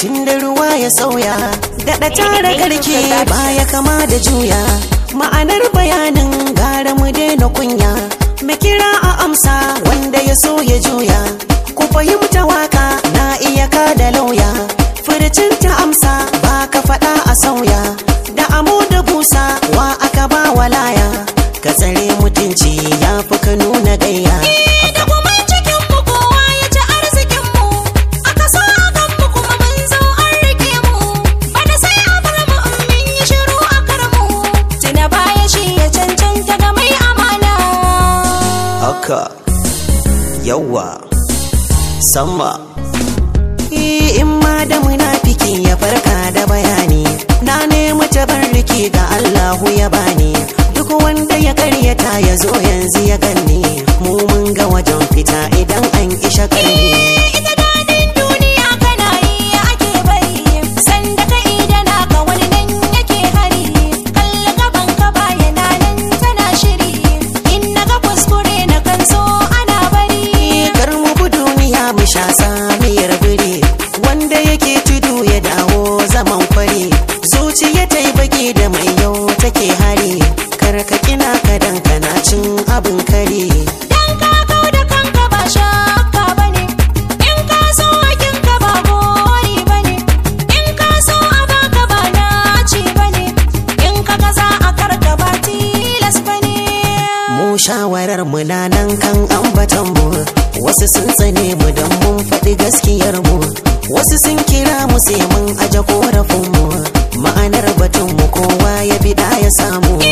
tun da ruwa ya sauya daɗa tara garke baya kama da juya ma'anar bayanin gara mu daina kunya mu kira a amsa wanda ya so ya juya ku fahimta waka na iya ka da lauya furcin ta amsa ba ka faɗa a sauya da amo da busa wa aka ba walaya ka tsare mutunci ya fi ka nuna gayya da kuma cikin mu kowa ya ci arzikin mu aka so a kan mu kuma mun zo an rike mu bada sai a bar mu in mun yi shiru a kar mu tuna baya shi ya cancanta ga mai amana haka yawa sama in ma da munafiki ya farka da bayani na nemi tabarriki ga Allahu ya bani duk wanda ya karyata ya zo yanzu ya ganni mu mun ga wajen fita idan an kisha karni ita dadin duniya kana yi ake bari sanda ka ida naka wani nan yake hari kalli gaban ka bayana nan tana shiri in naga kuskure na kan so ana bari kar mu bi duniya mu sha samiyar biri wanda yake tudu ya dawo zaman kwari zuciya ta yi baki da mai yau take hari kar ka kina ka dan kana cin abin kare dan ka kau da kanka ba shakka bane in ka so hakin ka ba gori bane in ka so a baka ba naci bane in ka ga za a karka ba tilas bane mu shawarar mu na nan kan ambatan mu wasu sun tsane mu dan mun faɗi gaskiyar mu wasu sun kira mu sai mun aje korafin mu ma'anar batun mu kowa ya bi ya samu